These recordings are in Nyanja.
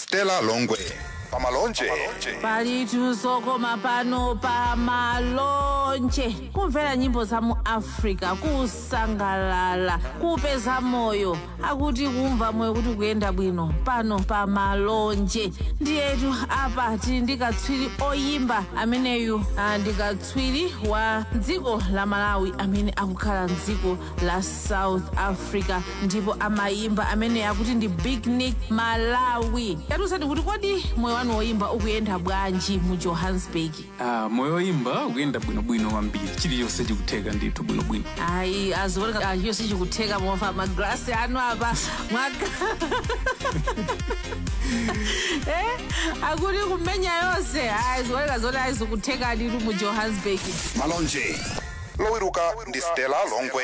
stella longwe pamalonje palitu zokoma pano pa malonje kumvera nyimbo za mu africa kusangalala kupeza moyo akuti kumva moyo kuti kuyenda bwino pano pa malonje ndiyetu apa tili ndi katswiri oyimba ameneyu ah, ndi katswiri wa dziko la malawi amene akukhala mdziko la south africa ndipo amayimba amene akuti ndi big nick malawi yatiusani kuti kodi moyo wanu woyimba ukuyenda bwanji mu johannesburg Ah, moyo woyimba ukuyenda bwinobwino kwambiri chilichonse chikutheka ndithu bwinobwino ayi azioneka chiyonse chikutheka mofa magrasi anu apa mwaka eh akuti kumenya yonse ayi zioneka zoti ayizikutheka litu mu johannesburg malonje lowiruka ndi stella longwe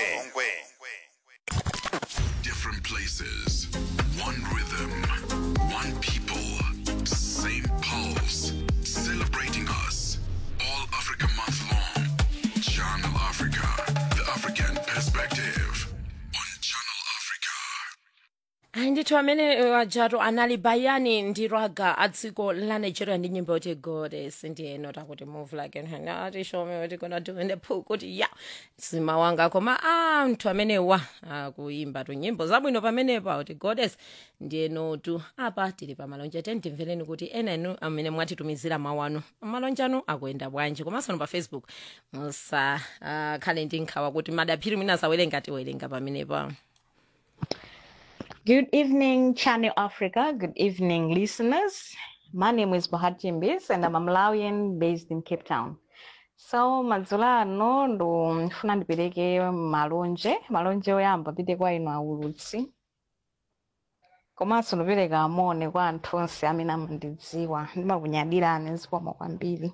Different places, one rhythm, one people, same pulse, celebrating us. All Africa month long. Channel Africa, the African perspective. On Channel Africa. ayi ndithu amene wajatu anali bayani ndi raga a dziko la nigeria ndi nyimbo yoti goddess ndiyeno takuti move like an ati show me what you gonna do in the pool kuti ya sima wanga koma anthu amenewa akuyimba tu nyimbo zabwino pamenepa kuti goddess ndiyenotu apa tili pa malonje teni timvereni kuti ena inu amene mwatitumizira mawu anu malonje anu akuyenda bwanji komanso pa facebook musakhale ndi nkhawa kuti madaphiri mwina asawerenga tiwerenga pamenepa Good evening, Channel Africa. Good evening, listeners. My name is Bahati Mbis and I'm a Malawian based in Cape Town. So madzulo ano ndifuna ndipereke malonje malonje oyamba apite kwa inu aulutsi komanso ndipereka amone kwa anthu onse amene amandidziwa ndimakunyadirani zikomo kwambiri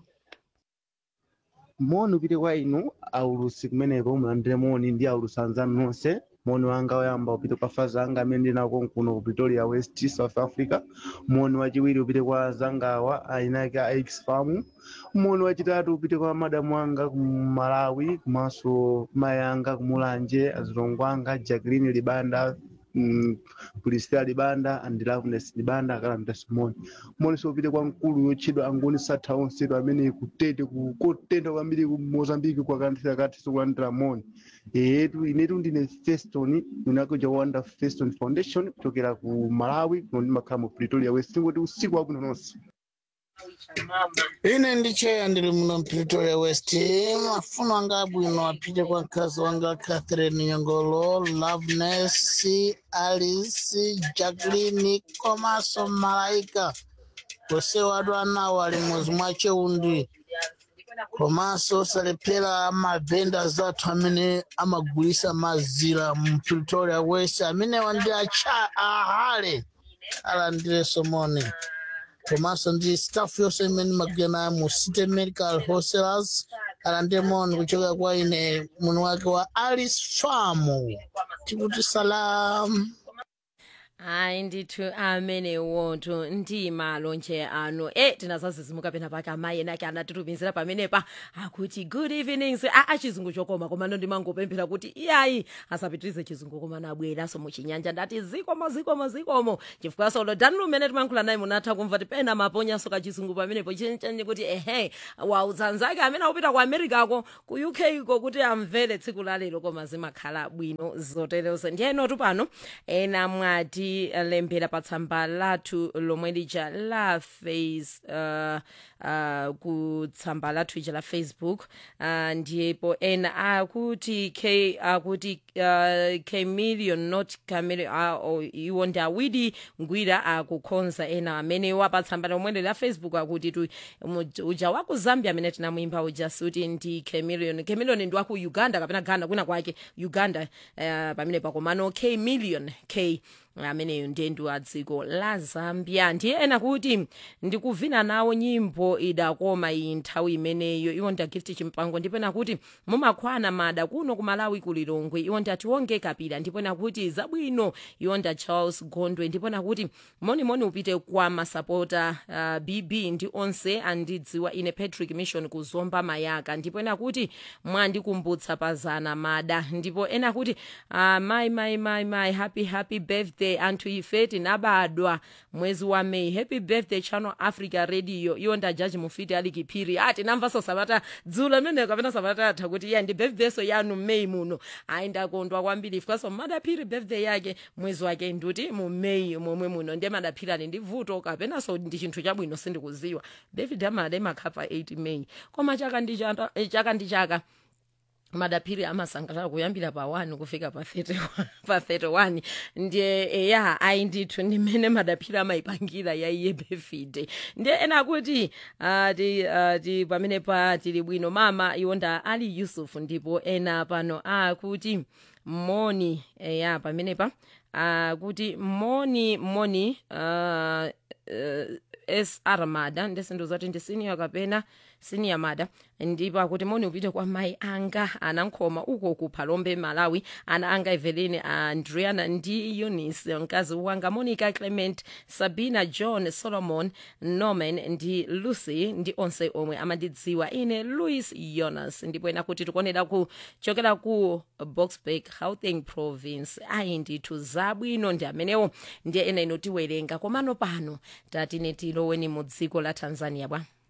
moni upite kwa inu aulusi kumeneko mulandire moni ndi aulusi anzanu nonse moni wanga oyamba upite kwa faza anga amene ndinako kuno ku pretoria west south africa moni wachiwiri upite kwa zangawa ainake a x-farm moni wachitatu upite kwa madamu anga ku malawi komanso mayi anga kumulanje azilongo anga jacqueline libanda mm, Priscilla libanda and loveness libanda akalanda simoni moni upite kwa mkulu yotchedwa angoni satha onsetu amene kutete ku- kotentha kwambiri ku mozambique kwakanthira kati sikulandira moni etu inetu ndine feston unakuja wanda feston foundation kuchokera ku malawi kuno ndimakhala mu pretoria west ngoti usiku wabwino nonse ine ndicheya ndili muno pretoria west mafuno anga abwino apite kwa mkazi wanga catherine nyongolo loveness alice jacqueline komanso malaika onsewo adu anawo ali mwezi mwacheundi komanso salephera mavenda athu amene amagulisa mazira mu pretoria west amenewa ndi acha ahale alandire somoni komanso ndi staff yonse imene magena mu city medical wholesalers alandemoni kuchoka kwa ine muno wake wa alice farm tikuti salam hayi ndithu amenewotu ndi malonje ano e tinazazizimuka pena pake amayi enake anatitumizira pamenepa akuti good evenings a a chizungu chokoma komano ndimangopemphera kuti iyayi asapitirize chizungu komano abweranso muchinyanja ndati zikomo zikomo zikomo chifukwa solo dani lumene timankhula naye munatha kumva ti pena maponyaso kachizungu pamenepo chencheni kuti ehe wautsanzake amene akupita ku americako ku uk ko kuti amvere tsiku lalero koma zimakhala bwino zoterezo ndiyenotu pano ena mwati lembera pa tsamba lathu lomwe lija la face uh, uh, ku tsamba lathu ija la facebook uh, ndipo ena akuti k akuti uh, k million not camil uh, iwo ndi awidi ngwira akukhonza ena amenewa pa tsamba lomweli la facebook akuti tu mu- uja wa ku zambia amene tinamuyimba uja suti ndi k million k million ndi waku uganda kapena ghana kwina kwake uganda uh, pamene pakomano k million k ameneyo ndiye ndi wa dziko la zambia ndiye ena kuti ndikuvina nawo nyimbo idakoma iyi nthawi imeneyo iwo ndi agift chimpango ndipo ena kuti mumakhwana mada kuno ku malawi ku lilongwe iwo ndi atiwonge kapira ndipo ena kuti zabwino iwo ndi a charles gondwe ndipo ena kuti monimoni upite kwa masapota uh, bb ndi onse andidziwa ine patrick mission kuzomba mayaka ndipo ena kuti mwandikumbutsa pazana mada ndipo ena kuti uh, my my my my happy happy birthday birthday anthu ife tinabadwa mwezi wa may happy birthday channel africa radio iwo ndajaji mufiti ali kiphiri ah tinamvaso sabata dzulo imene kapena sabata atha kuti iya ndi birthday so yanu may muno ayi ndakondwa kwambiri ifikaso madaphiri birthday yake mwezi wake nduti mu may momwe muno ndiye madaphiri ali ndi vuto kapenanso ndi chinthu chabwino sindikuziwa david amade makhapa 8 may koma chaka ndi chaka eh, chaka ndi chaka madaphiri amasangalala kuyambira pa 1 kufika pa 31 pa 31 ndiye eya ayi ndithu ndimene madaphiri amayipangira yaiye befide ndiye ena akuti uh, ti, uh, ti pamene pa tili bwino mama iwonda ali yusuf ndipo ena pano akuti moni eya pamenepa akuti moni moni uh, uh, sr mada ndisindiuza kuti ndi senior kapena senior mada ndipo akuti moni upite kwa mayi anga anankhoma uko ku phalombe malawi ana anga evelyn andriana ndi eunice mkazi wanga monica clement sabina john solomon norman ndi lucy ndi onse omwe amandidziwa ine louis jonas ndipo ena kuti tikuonera kuchokera ku boxburg gauteng province ayi ndithu zabwino ndi amenewo ndiye ena inotiwerenga komano pano tatine tiloweni mu dziko la tanzania bwa